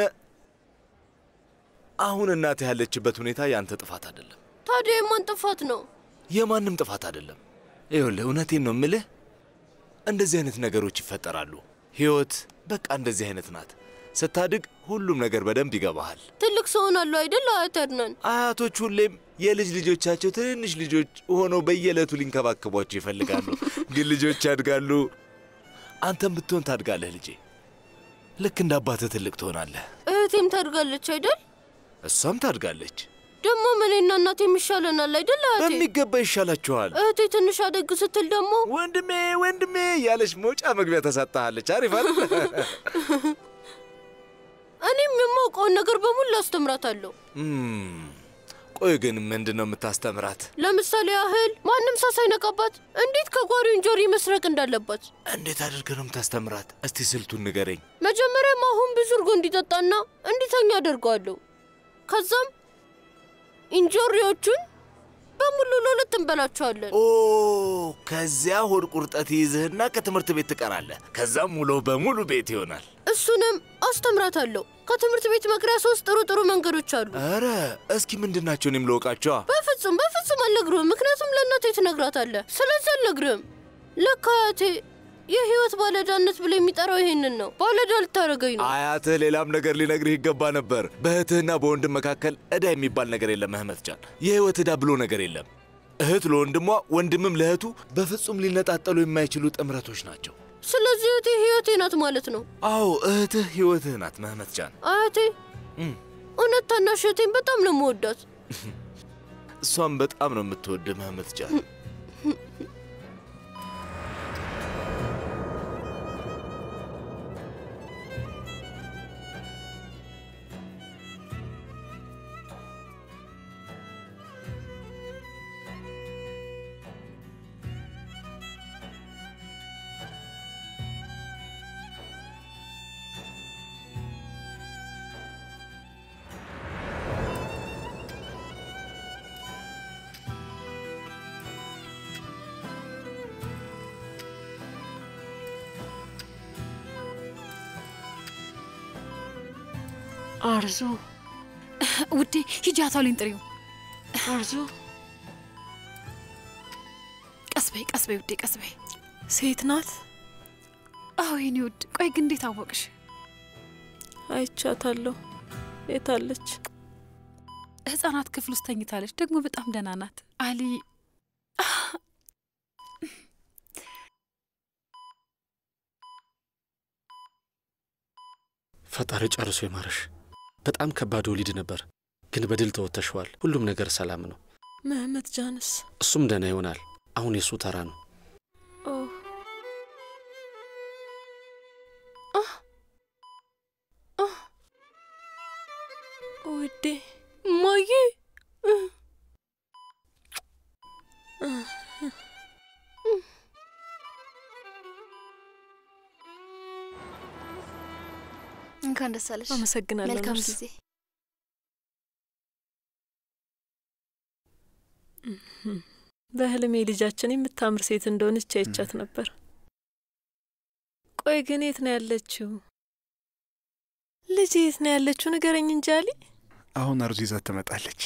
Speaker 12: አሁን እናትህ ያለችበት ሁኔታ ያንተ ጥፋት አይደለም፣
Speaker 4: ታዲያ የማን ጥፋት ነው?
Speaker 12: የማንም ጥፋት አይደለም። ይኸውልህ እውነቴን ነው የምልህ፣ እንደዚህ አይነት ነገሮች ይፈጠራሉ። ህይወት በቃ እንደዚህ አይነት ናት። ስታድግ ሁሉም ነገር በደንብ ይገባሃል።
Speaker 4: ትልቅ ሰው ሆናለሁ አይደል አያት አድናን?
Speaker 12: አያቶች ሁሌም የልጅ ልጆቻቸው ትንንሽ ልጆች ሆነው በየዕለቱ ሊንከባከቧቸው ይፈልጋሉ። ግን ልጆች ያድጋሉ። አንተም ብትሆን ታድጋለህ ልጄ። ልክ እንደ አባትህ ትልቅ ትሆናለህ።
Speaker 4: እህቴም ታድጋለች አይደል?
Speaker 12: እሷም ታድጋለች።
Speaker 4: ደግሞ እኔና እናቴ የሚሻለናል አይደል አያቴ?
Speaker 12: በሚገባ ይሻላችኋል።
Speaker 4: እህቴ ትንሽ አደግ ስትል ደግሞ
Speaker 12: ወንድሜ ወንድሜ እያለች መውጫ መግቢያ ተሰጥሃለች። አሪፍ አይደል?
Speaker 4: እኔም የማውቀውን ነገር በሙሉ አስተምራታለሁ።
Speaker 12: እም፣ ቆይ ግን ምንድን ነው የምታስተምራት?
Speaker 4: ለምሳሌ ያህል ማንም ሰው ሳይነቃባት እንዴት ከጓሮ እንጆሪ መስረቅ እንዳለባት።
Speaker 12: እንዴት አድርገህ ነው የምታስተምራት? እስቲ ስልቱን ንገረኝ።
Speaker 4: መጀመሪያም አሁን ብዙ እርጎ እንዲጠጣና እንዲተኛ አደርገዋለሁ። ከዛም እንጆሪዎቹን በሙሉ ለሁለት እንበላቸዋለን።
Speaker 12: ኦ ከዚያ ሆድ ቁርጠት ይይዝህና ከትምህርት ቤት ትቀራለህ። ከዛም ውሎ በሙሉ ቤት ይሆናል።
Speaker 4: እሱንም አስተምራታለሁ። ከትምህርት ቤት መቅሪያ ሶስት ጥሩ ጥሩ መንገዶች አሉ።
Speaker 12: ኧረ እስኪ ምንድን ናቸው? እኔም ልወቃቸዋ።
Speaker 4: በፍጹም በፍጹም አልነግርህም፣ ምክንያቱም ለእናቴ ትነግራታለህ። ስለዚህ አልነግርህም። ለካ አያቴ የህይወት ባለዕዳነት ብሎ የሚጠራው ይሄንን ነው። ባለዕዳ ልታደርገኝ ነው።
Speaker 12: አያትህ ሌላም ነገር ሊነግርህ ይገባ ነበር። በእህትህና በወንድም መካከል ዕዳ የሚባል ነገር የለም መህመት ጃን። የህይወት ዕዳ ብሎ ነገር የለም። እህት ለወንድሟ፣ ወንድምም ለእህቱ በፍጹም ሊነጣጠሉ የማይችሉ ጥምረቶች ናቸው።
Speaker 4: ስለዚህ እህቴ ህይወቴ ናት ማለት ነው።
Speaker 12: አዎ እህትህ ህይወትህ ናት መህመት ጃን።
Speaker 4: አያቴ
Speaker 12: እም፣
Speaker 4: እውነት ታናሽ እህቴን በጣም ነው የምወዳት።
Speaker 12: እሷም በጣም ነው የምትወድህ መህመት ጃን።
Speaker 3: አርዙ
Speaker 17: ውዴ ሂጂ አታውሊን ጥሪው።
Speaker 3: አርዙ
Speaker 17: ቀስ በይ ቀስ በይ ውዴ ቀስ በይ።
Speaker 3: ሴት ናት?
Speaker 17: አዎ የኔ ውድ። ቆይ ግን እንዴት አወቅሽ?
Speaker 3: አይቻታለሁ። የታለች?
Speaker 17: ህጻናት ክፍል ውስጥ ተኝታለች። ደግሞ በጣም ደህና ናት። አሊ
Speaker 10: ፈጣሪ ጨርሶ ይማረሽ። በጣም ከባድ ወሊድ ነበር፣ ግን በድል ተወጥተሸዋል። ሁሉም ነገር ሰላም ነው።
Speaker 3: መህመት ጃንስ
Speaker 10: እሱም ደህና ይሆናል። አሁን የእሱ ተራ ነው።
Speaker 3: ኦ ውዴ
Speaker 4: እማዬ
Speaker 9: እንኳን ደስ አለሽ።
Speaker 3: አመሰግናለሁ
Speaker 9: መልካም
Speaker 3: ነርስ።
Speaker 9: ጊዜ።
Speaker 3: በህልሜ ልጃችን የምታምር ሴት እንደሆነች አይቻት ነበር። ቆይ ግን የት ነው ያለችው? ልጅ የት ነው ያለችው? ንገረኝ እንጂ አሊ።
Speaker 2: አሁን አርዙ ይዛት ትመጣለች።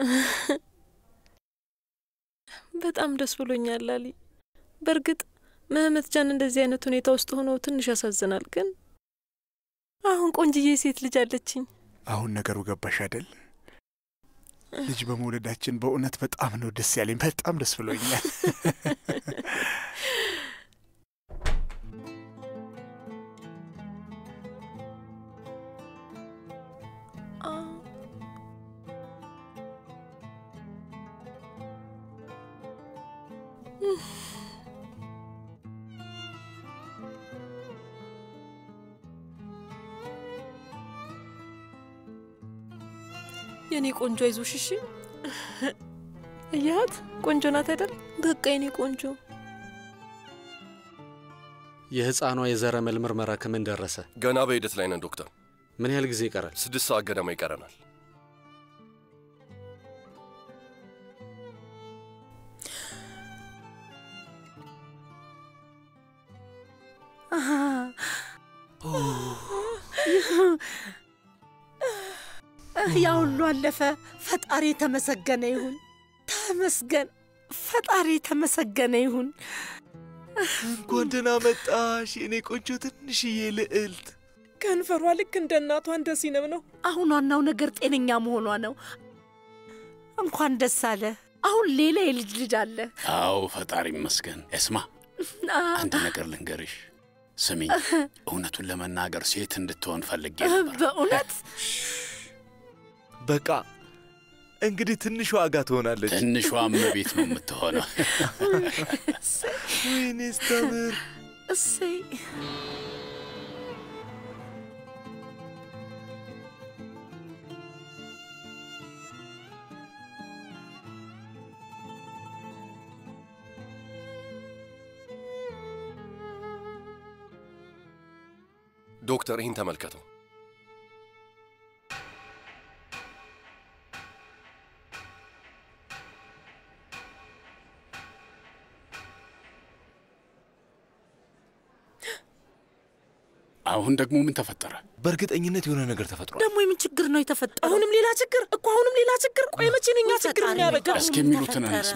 Speaker 3: በጣም ደስ ብሎኛል አሊ። በእርግጥ መህመት ጃን እንደዚህ አይነት ሁኔታ ውስጥ ሆኖ ትንሽ ያሳዝናል። ግን አሁን ቆንጅዬ ሴት ልጅ አለችኝ።
Speaker 2: አሁን ነገሩ ገባሽ አይደል? ልጅ በመውለዳችን በእውነት በጣም ነው ደስ ያለኝ። በጣም ደስ ብሎኛል።
Speaker 3: የኔ ቆንጆ አይዞሽ እሺ። እያት ቆንጆ ናት አይደል? በቃ የኔ ቆንጆ።
Speaker 10: የህፃኗ የዘረመል ምርመራ ከምን ደረሰ?
Speaker 15: ገና በሂደት ላይ ነን ዶክተር።
Speaker 10: ምን ያህል ጊዜ ይቀራል?
Speaker 15: ስድስት ሰዓት ገደማ ይቀረናል።
Speaker 8: ያ ሁሉ አለፈ። ፈጣሪ የተመሰገነ ይሁን። ተመስገን። ፈጣሪ የተመሰገነ ይሁን።
Speaker 12: እንኳን ደህና መጣሽ የኔ ቆንጆ ትንሽዬ ልዕልት።
Speaker 16: ከንፈሯ ልክ እንደ እናቷ እንደ ሲነም ነው።
Speaker 8: አሁን ዋናው ነገር ጤነኛ መሆኗ ነው። እንኳን ደስ አለ። አሁን ሌላ የልጅ ልጅ አለ።
Speaker 6: አዎ ፈጣሪ ይመስገን። እስማ አንድ ነገር ልንገርሽ። ስሚኝ፣ እውነቱን ለመናገር ሴት እንድትሆን ፈልጌ ነበር።
Speaker 8: በእውነት
Speaker 12: በቃ እንግዲህ ትንሿ ዋጋ ትሆናለች።
Speaker 6: ትንሿ እመቤት ነው የምትሆነው።
Speaker 12: ወይኔ ስታምር!
Speaker 8: እሰይ
Speaker 15: ዶክተር ይህን ተመልከተው።
Speaker 6: አሁን ደግሞ ምን ተፈጠረ?
Speaker 12: በእርግጠኝነት የሆነ ነገር ተፈጥሯል።
Speaker 8: ደግሞ የምን ችግር ነው የተፈጠረው?
Speaker 16: አሁንም ሌላ ችግር እኮ አሁንም ሌላ ችግር። ቆይ መቼ ነው እኛ ችግር የሚያበቃው?
Speaker 6: እስኪ የሚሉትን እንስማ።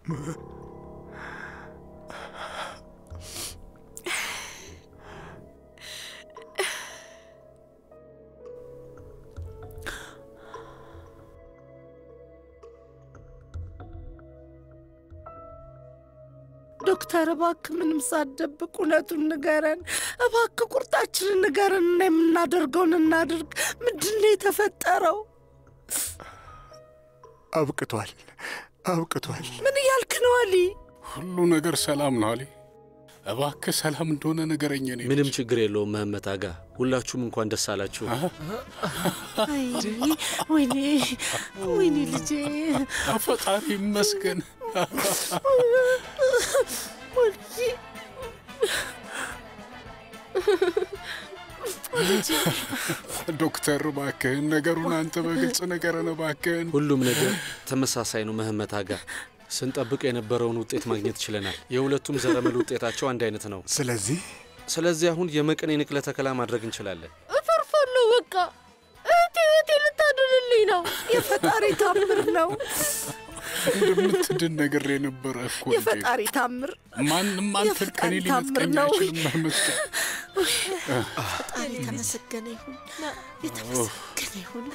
Speaker 8: ዶክተር እባክ ምንም ሳትደብቅ እውነቱን ንገረን። እባክ ቁርጣችንን ንገረን እና የምናደርገውን እናድርግ። ምንድን ነው የተፈጠረው?
Speaker 2: አብቅቷል፣ አብቅቷል።
Speaker 8: ምን እያልክ ነው አሊ?
Speaker 6: ሁሉ ነገር ሰላም ነው አሊ። እባክህ ሰላም እንደሆነ ንገረኝ። እኔ
Speaker 10: ምንም ችግር የለውም መህመት አጋ። ሁላችሁም እንኳን ደስ አላችሁ።
Speaker 8: አይ ወይኔ ወይኔ ልጄ
Speaker 6: ፈጣሪ ይመስገን።
Speaker 8: ወልዬ
Speaker 6: ዶክተር እባክህን ነገሩን አንተ በግልጽ ንገረን እባክህን።
Speaker 10: ሁሉም ነገር ተመሳሳይ ነው መህመት አጋ። ስንጠብቅ የነበረውን ውጤት ማግኘት ችለናል። የሁለቱም ዘረመል ውጤታቸው አንድ አይነት ነው።
Speaker 2: ስለዚህ
Speaker 10: ስለዚህ አሁን የመቀኔ ንቅለ ተከላ ማድረግ እንችላለን።
Speaker 4: እፈርፋለሁ። በቃ እህቴ እህቴ ልታድንልኝ ነው።
Speaker 8: የፈጣሪ ታምር ነው።
Speaker 6: እንደምትድን ነገር የነበረ እኮ ልጄ።
Speaker 8: የፈጣሪ ታምር
Speaker 6: ማንም አንተን ከኔ
Speaker 8: የፈጣሪ ታምር
Speaker 6: ሊነጥቀኝ
Speaker 8: ነው።
Speaker 6: አይችልም መመስገን።
Speaker 8: ፈጣሪ የተመሰገነ ይሁን፣ የተመሰገነ ይሁን።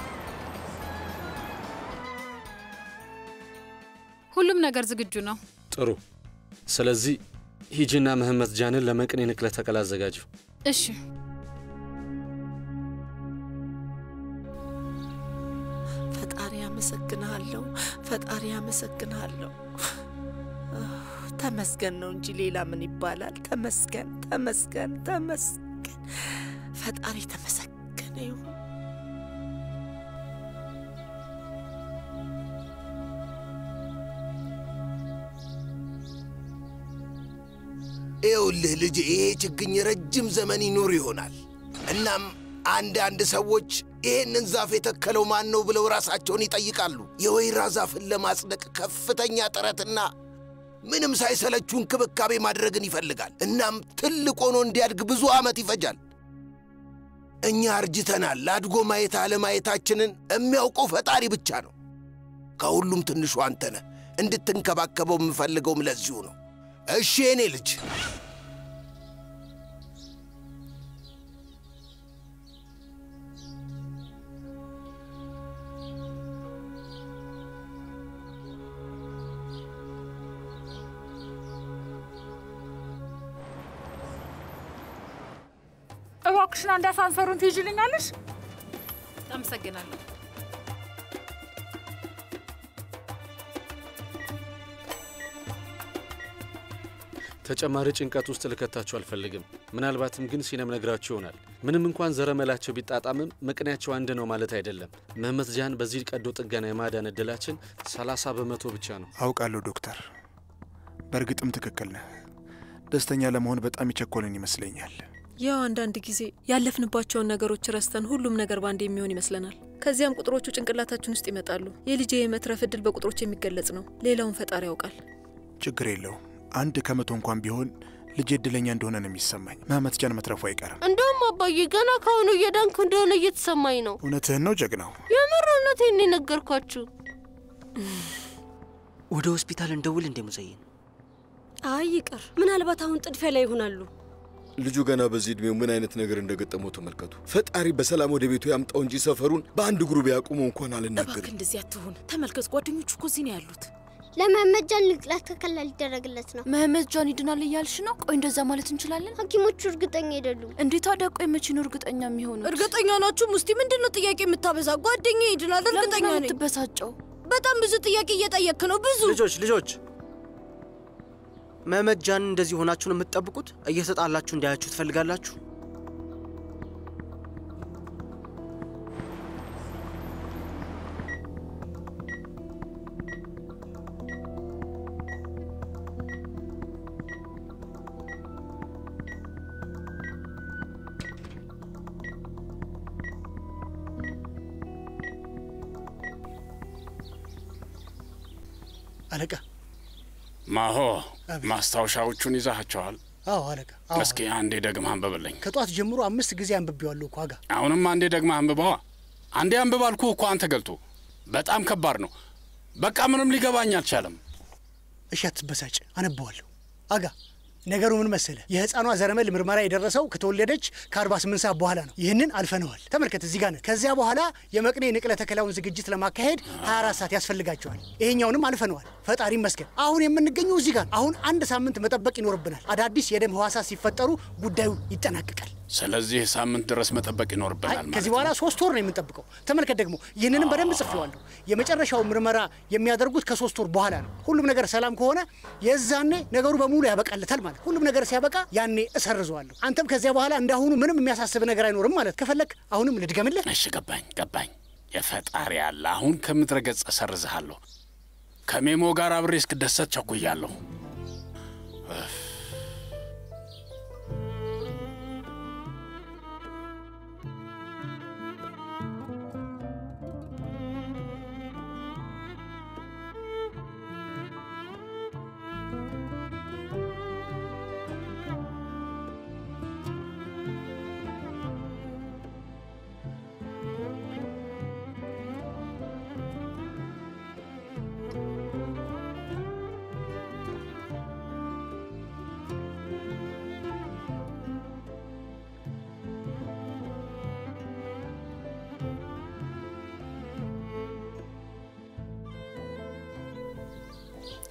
Speaker 17: ሁሉም ነገር ዝግጁ ነው።
Speaker 10: ጥሩ። ስለዚህ ሂጂና ምህመት ጃንን ለመቅኔ ንቅለ ተከላ አዘጋጅው።
Speaker 17: እሺ
Speaker 8: ፈጣሪ አመሰግንሃለሁ፣ ፈጣሪ አመሰግንሃለሁ። ተመስገን ነው እንጂ ሌላ ምን ይባላል? ተመስገን፣ ተመስገን፣ ተመስገን። ፈጣሪ ተመሰገነ ይሁን።
Speaker 18: ይኸውልህ ልጅ ይሄ ችግኝ ረጅም ዘመን ይኖር ይሆናል። እናም አንዳንድ ሰዎች ይህንን ዛፍ የተከለው ማን ነው ብለው ራሳቸውን ይጠይቃሉ። የወይራ ዛፍን ለማጽደቅ ከፍተኛ ጥረትና ምንም ሳይሰለቹ እንክብካቤ ማድረግን ይፈልጋል። እናም ትልቅ ሆኖ እንዲያድግ ብዙ ዓመት ይፈጃል። እኛ አርጅተናል። አድጎ ማየት አለማየታችንን የሚያውቀው ፈጣሪ ብቻ ነው። ከሁሉም ትንሹ አንተ ነህ። እንድትንከባከበው የምፈልገውም ለዚሁ ነው። እሺ የኔ ልጅ
Speaker 5: እባክሽን አንድ አሳንሰሩን ትይዥልኛለሽ?
Speaker 17: አመሰግናለሁ።
Speaker 10: ተጨማሪ ጭንቀት ውስጥ ልከታችሁ አልፈልግም። ምናልባትም ግን ሲነም ነግራችሁ ይሆናል። ምንም እንኳን ዘረመላቸው ቢጣጣምም መቅኔያቸው አንድ ነው ማለት አይደለም። ምህመት ጃን በዚህ ቀዶ ጥገና የማዳን እድላችን 30 በመቶ ብቻ ነው።
Speaker 2: አውቃለሁ ዶክተር፣ በእርግጥም ትክክል ነህ። ደስተኛ ለመሆን በጣም የቸኮልን ይመስለኛል።
Speaker 3: ያው አንዳንድ ጊዜ ያለፍንባቸውን ነገሮች ረስተን ሁሉም ነገር ባንድ የሚሆን ይመስለናል። ከዚያም ቁጥሮቹ ጭንቅላታችን ውስጥ ይመጣሉ። የልጄ የመትረፍ እድል በቁጥሮች የሚገለጽ ነው። ሌላውን ፈጣሪ ያውቃል።
Speaker 2: ችግር የለውም። አንድ ከመቶ እንኳን ቢሆን ልጅ እድለኛ እንደሆነ ነው የሚሰማኝ። መህመት ጃን መትረፉ አይቀርም።
Speaker 4: እንደውም አባዬ ገና ካሁኑ እየዳንኩ እንደሆነ እየተሰማኝ ነው።
Speaker 2: እውነትህን ነው ጀግናው።
Speaker 4: የምር እውነቴን ነው የነገርኳችሁ።
Speaker 19: ወደ ሆስፒታል እንደውል እንደ ሙዘይን
Speaker 20: አይ ይቅር፣ ምናልባት አሁን ጥድፊያ ላይ ይሆናሉ።
Speaker 21: ልጁ ገና በዚህ ዕድሜው ምን አይነት ነገር እንደገጠመው ተመልከቱ። ፈጣሪ በሰላም ወደ ቤቱ ያምጣው እንጂ ሰፈሩን በአንድ እግሩ ቢያቁመው እንኳን
Speaker 16: እባክህ
Speaker 21: አልናገርም።
Speaker 16: እንደዚህ አትሆን። ተመልከት፣ ጓደኞቹ እኮ እዚህ ነው ያሉት።
Speaker 22: ለመህመድ ጃን ንቅለ ተከላ ሊደረግለት ነው።
Speaker 9: መህመት ጃን ይድናል እያልሽ ነው? ቆይ እንደዛ ማለት እንችላለን?
Speaker 22: ሐኪሞቹ እርግጠኛ አይደሉም።
Speaker 9: እንዴት ታዲያ? ቆይ መቼ ነው እርግጠኛ የሚሆኑት?
Speaker 20: እርግጠኛ ናችሁ? ሙስቲ ምንድን ነው ጥያቄ የምታበዛ? ጓደኛ ይድናል፣ እርግጠኛ
Speaker 9: ለምንድን ነው
Speaker 20: ነኝ።
Speaker 9: የምትበሳጨው?
Speaker 20: በጣም ብዙ ጥያቄ እየጠየክ ነው። ብዙ
Speaker 19: ልጆች ልጆች መህመት ጃን እንደዚህ ሆናችሁ ነው የምትጠብቁት? እየተጣላችሁ እንዳያችሁ ትፈልጋላችሁ?
Speaker 7: አለቃ።
Speaker 6: ማሆ ማስታወሻዎቹን ይዛቸዋል?
Speaker 7: አዎ አለቃ። አዎ
Speaker 6: እስኪ አንዴ ደግመህ አንብብልኝ።
Speaker 7: ከጧት ጀምሮ አምስት ጊዜ አንብቤዋለሁ እኮ አጋ።
Speaker 6: አሁንም አንዴ ደግመህ አንብበዋ። አንዴ አንብብ አልኩህ እኮ አንተ ገልቶ። በጣም ከባድ ነው። በቃ ምንም ሊገባኝ አልቻለም።
Speaker 7: እሺ አትበሳጭ፣ አነበዋለሁ አጋ። ነገሩ ምን መሰለ፣ የህፃኗ ዘረመል ምርመራ የደረሰው ከተወለደች ከ48 ሰዓት በኋላ ነው። ይህንን አልፈነዋል። ተመልከት፣ እዚህ ጋር ነን። ከዚያ በኋላ የመቅኔ ንቅለ ተከላውን ዝግጅት ለማካሄድ 24 ሰዓት ያስፈልጋቸዋል። ይሄኛውንም አልፈነዋል። ፈጣሪ ይመስገን። አሁን የምንገኘው እዚህ ጋር ነው። አሁን አንድ ሳምንት መጠበቅ ይኖርብናል። አዳዲስ የደም ህዋሳት ሲፈጠሩ ጉዳዩ ይጠናቀቃል።
Speaker 6: ስለዚህ ሳምንት ድረስ መጠበቅ ይኖርብናል ማለት
Speaker 7: ከዚህ በኋላ ሶስት ወር ነው የምንጠብቀው። ተመልከት ደግሞ ይህንንም በደንብ ጽፌዋለሁ። የመጨረሻው ምርመራ የሚያደርጉት ከሶስት ወር በኋላ ነው። ሁሉም ነገር ሰላም ከሆነ የዛኔ ነገሩ በሙሉ ያበቃለታል ማለት። ሁሉም ነገር ሲያበቃ ያኔ እሰርዘዋለሁ። አንተም ከዚያ በኋላ እንዳሁኑ ምንም የሚያሳስብ ነገር አይኖርም ማለት። ከፈለግ አሁንም ልድገምልህ።
Speaker 6: እሺ፣ ገባኝ ገባኝ። የፈጣሪ ያለ አሁን ከምድረ ገጽ እሰርዝሃለሁ። ከሜሞ ጋር አብሬ እስክደሰት ቸኩያለሁ።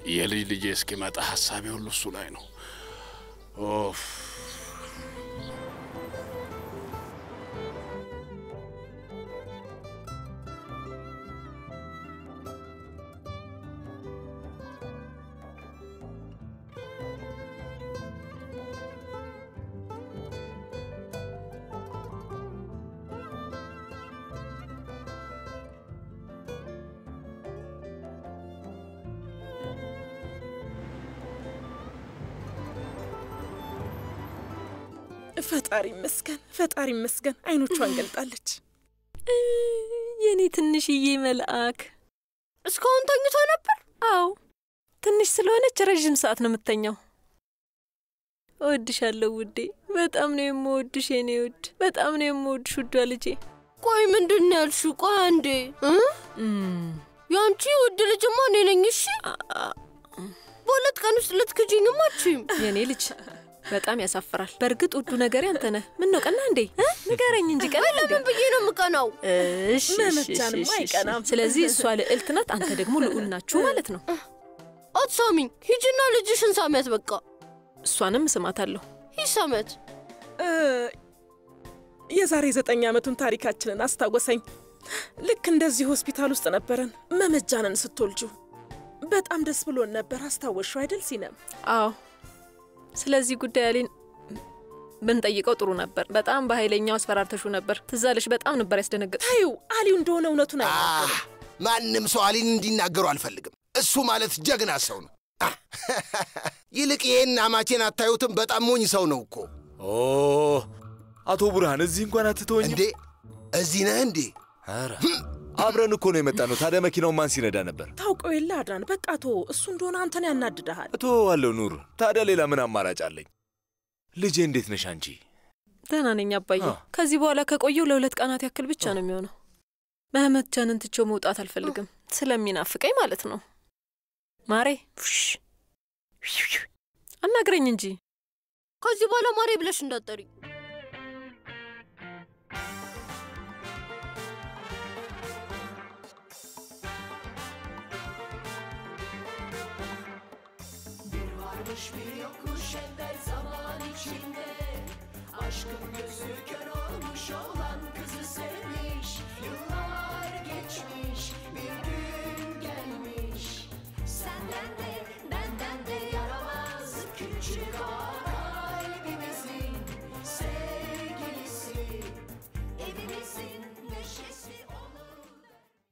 Speaker 6: የልጅ ልጄ እስኪመጣ ሀሳቤ ሁሉ እሱ ላይ ነው። ኦፍ
Speaker 16: ፈጣሪ ይመስገን፣ ፈጣሪ ይመስገን። አይኖቿን ገልጣለች።
Speaker 3: የኔ ትንሽዬ መልአክ
Speaker 4: እስካሁን ተኝቶ ነበር?
Speaker 3: አዎ፣ ትንሽ ስለሆነች ረዥም ሰዓት ነው የምተኛው። እወድሻለሁ ውዴ፣ በጣም ነው የምወድሽ የኔ ውድ፣ በጣም ነው የምወድሽ ውዷ ልጄ።
Speaker 4: ቆይ ምንድን ነው ያልሽው? ቆይ አንዴ የአንቺ ውድ ልጅማ እኔ ነኝ። እሺ በሁለት ቀን ውስጥ ልትክጂኝም አትችይም።
Speaker 3: የኔ ልጅ በጣም ያሳፍራል። በእርግጥ ውዱ ነገር ያንተ ነህ። ምን ነው ቀና እንዴ? እ? ንገረኝ እንጂ ቀና እንዴ?
Speaker 4: ለምን ብዬ ነው የምቀናው?
Speaker 3: እሺ
Speaker 16: መመቻንማ
Speaker 3: እሺ፣ እሺ፣
Speaker 16: አይቀናም።
Speaker 3: ስለዚህ እሷ ልዕልት ናት፣ አንተ ደግሞ ልዑል ናችሁ ማለት ነው።
Speaker 4: አትሳሚኝ። ሂጂና ልጅሽን ሳሚያት። በቃ
Speaker 3: እሷንም ስማታለሁ።
Speaker 4: ሂድ ሳሚያት።
Speaker 16: እ፣ የዛሬ ዘጠኝ ዓመቱን ታሪካችንን አስታወሰኝ። ልክ እንደዚህ ሆስፒታል ውስጥ ነበረን መመጃንን ስትወልጁ። በጣም ደስ ብሎን ነበር። አስታወሽው አይደል ሲነም?
Speaker 3: አዎ፣ ስለዚህ ጉዳይ አሊን ብንጠይቀው ጥሩ ነበር። በጣም በኃይለኛው አስፈራርተሹ ነበር። ትዛለሽ። በጣም ነበር ያስደነገጥ።
Speaker 16: ታዩ አሊው እንደሆነ እውነቱን አይናገርም።
Speaker 18: ማንም ሰው አሊን እንዲናገሩ አልፈልግም። እሱ ማለት ጀግና ሰው ነው። አ፣ ይልቅ ይሄን አማቼን አታዩትም? በጣም ሞኝ ሰው ነው እኮ።
Speaker 12: ኦ አቶ ቡርሃን እዚህ እንኳን አትተወኝ
Speaker 18: እንዴ? እዚህ ነህ እንዴ?
Speaker 12: ኧረ አብረን እኮ ነው የመጣ ነው። ታዲያ መኪናው ማን ሲነዳ ነበር?
Speaker 16: ታውቀው የለ አዳን። በቃ ቶ እሱ እንደሆነ አንተን ያናድድሃል።
Speaker 12: እተወዋለሁ ኑር። ታዲያ ሌላ ምን አማራጭ አለኝ? ልጄ እንዴት ነሽ አንቺ?
Speaker 3: ደህና ነኝ አባዬ። ከዚህ በኋላ ከቆየው ለሁለት ቀናት ያክል ብቻ ነው የሚሆነው። መህመት ጃንን ትቼው መውጣት አልፈልግም፣ ስለሚናፍቀኝ ማለት ነው። ማሬ ሽ አናግረኝ እንጂ
Speaker 4: ከዚህ በኋላ ማሬ ብለሽ እንዳትጠሪኝ።
Speaker 1: Bir varmış bir yokmuş evvel zaman içinde Aşkın gözü kör olmuş olan kızı sevmiş Yıllar geçmiş